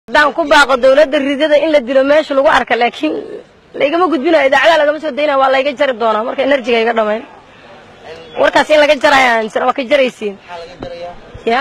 haddaan ku baaqo dawladda ridada in la dilo meesha lagu arka laakiin laygama gudbinayo idaacadaha lagama soo daynaya waa layga jari doonaa marka enerjiga iga dhamayn warkaas in laga jaraya aaminsan waa ka jaraysiin ya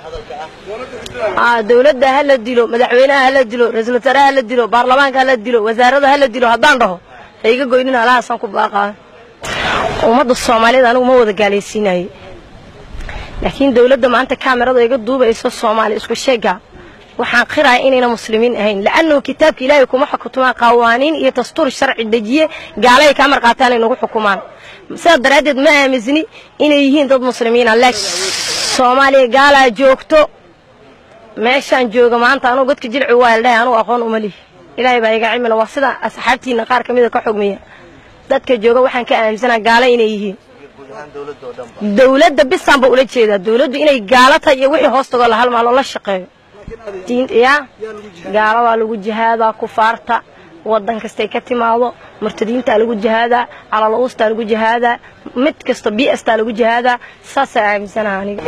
dawladda ha la dilo madaxweynaha ha la dilo ra-iisul wasaaraha ha la dilo baarlamaanka ha la dilo wasaarada ha la dilo haddaan dhaho ha iga goynin alahaasaan ku baaqaa ummadda soomaaliyed anigu ma wada gaalaysiinaye laakiin dawladda maanta kaamirada iga duubayso soomaaliya isku sheega waxaan qiraya inayna muslimiin ahayn la'annahu kitaabka ilaahay kuma xukumaan qawaaniin iyo dastuur sharci dejiye gaalay kaa marqaataan ay nagu xukumaan sidaa daraaddeed ma aamisni inay yihiin dad muslimiina laakiin soomaaliya gaalaa joogto meeshaan jooga maanta anugu godka jilci waa ildhahay anugu aqoon uma lihi ilaahay baa iga cimila waa sida asxaabtiina qaar ka mida ka xugmiya dadka jooga waxaan ka aaminsanaa gaalo inay yihiin dawladda bisaanba ula jeedaa dawladdu inay gaalo tahay iyo wixii hoostagoo la halmaaloo la shaqeeyo ya gaalo waa lagu jihaadaa kufaarta wadan kastay ka timaado murtadiintaa lagu jihaadaa calal-uustaa lagu jihaadaa mid kasta biastaa lagu jihaadaa saasaa aaminsanaha aniga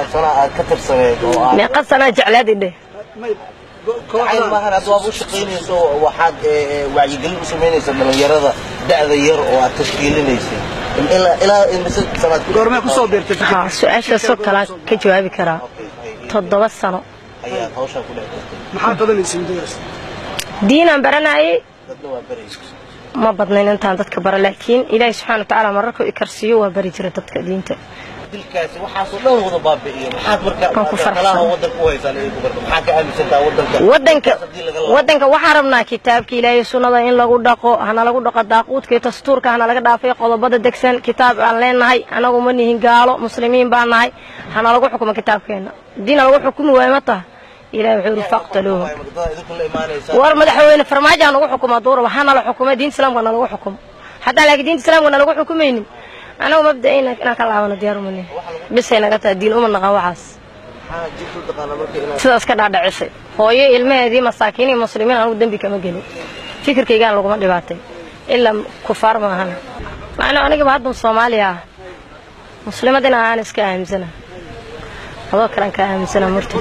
meeqa sanaa jeclaad idhe maahan hadda waad u shaqaynayso waxaad wacyigelin u samaynaysa dhalinyarada da'da yar oo aad tashkiilinaysa ilaa imise sanaad goormee kusoo beertay ha su-aashaasoo kalaan ka jawaabi karaa toddoba sano ayaad hawshaa ku dhex jirtay maxaad badanaysa muddadaas diinaan baranayay dadna waa baraysa ma badnayn intaan dadka bara laakiin ilaahay subxana watacaala mararkuu i karsiiyo waa bari jira dadka diinta dilkaasi waxaasoo dhan wada baabi'iyo maxaad Waan ku marka faraxsan. talaha wadanka u haysaan inay ku barto maxaad ka aaminsantaa wadanka wadanka haddii laga laabo wadanka waxaan rabnaa kitaabka ilaahay sunnada in lagu dhaqo hana lagu dhaqo daaquudka iyo dastuurka hana laga dhaafay qodobada degsan kitaab aan leenahay anagu ma nihin gaalo muslimiin baan nahay hana lagu xukumo kitaabkeena diina lagu xukumi waayo ma taha ilahay wuxuu yidhi faqtaluuhu wadada idinku la imaanaysa war madaxweyne farmaajo ha nagu xukumo duuraba hana la xukumo diinta islaamka na lagu xukumo haddaan laakiin diinta islaamka na lagu xukumaynin anagu mabda'ayna inaan ka laabano diyaar umani bisay naga tahay diin uma naqan waxaas maxaa jirtu taqaana marka inaad sidaas ka dhaadhicisay hooyo ilmaheedii masaakiin iyo muslimiin anugu dembi kama gelin fikirkaygaan laguma dhibaatay ilaa kufaar maahan macnuu anigaba haddan soomaaliya ah muslimad in aan iska aaminsana adoo kalean ka aaminsana murti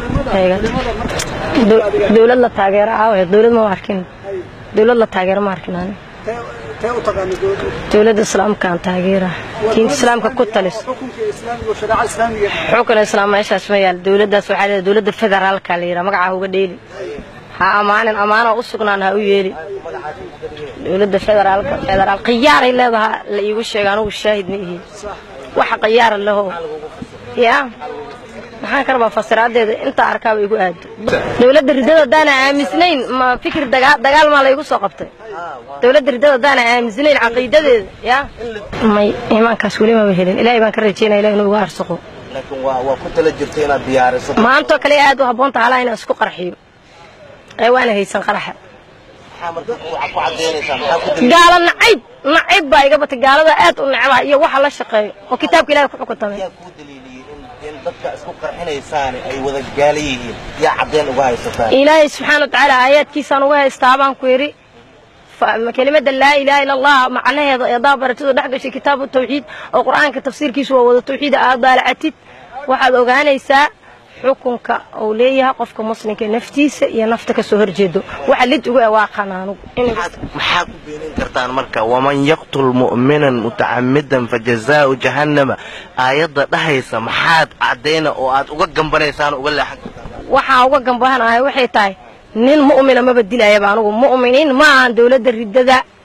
dowlad la taageero aawe dowlad ma arkin dowlad la taageero ma arkin ani tee tee u taqaana dowladda dowladda islaamkaan taageera diinta islaamka ku talis xukunka islaamiga oo shareeca islaamiga xukun islaam meeshaas ma yaal dowladdaas waxaa leedahay dowladda federaalka la yidhaha magaca uga dheeli ha amaanin amaana u sugnaan ha u yeeli dowladda federaalka federaal khiyaaray leedaha la iigu sheega anugu shaahid ma ihi waxa khiyaara leho ya maxaan ka rabaa fasiraadeeda intaa arkaaba igu aado dowladda riddada haddaana aamisnayn ma fikir dagaa- dagaal maa laygu soo qabtay dowladda riddada haddaana aamisnayn caqiidadeeda ya may imaankaas weli maba helin ilaahay baan ka rajeynaya ilahi inuu igu arsaqo laakiin waa waa ku tala jirta inaad diyaariso maantoo kale aad u habboonta halaa inaan isku qarxiyo ee waana haysan qaraxa maxaa marka waxaad ku cadaynaysaa maxaa ku daliil gaalo nacayb nacayb baa iga batay gaalada aad u necbaha iyo waxa la shaqeeyo oo kitaabka ilahay ku xukuntamay yaa kuu daliiliyey in in dadka isku qarxinaysaani ay wada gaala yihiin yaa caddayn uga haysataa ilaahay subxaana watacaala aayaadkiisaan uga haystaa baan ku yidhi fa- kelimada laa ilaha ila allah macnaheeda eedaa baratidoo dhex gashay kitaabu tawxiid oo qur-aanka tafsiirkiisu waa wada tawxiida aad daalacatid waxaad ogaanaysaa xukunka uu leeyahay qofka muslimka naftiisa iyo nafta ka soo horjeedo waxa lid ugu awaaqan anugu in maxaa ku beenin kartaan marka waman yaqtul mu'minan mutacamidan fajazaau jahannama aayadda dhahaysa maxaad caddayna oo aad uga gambanaysaan uga leexan kartaan waxaa uga gambahanahay waxay tahay nin mu'mina maba dilayaba anugu mu'miniin ma ahan dowladda riddada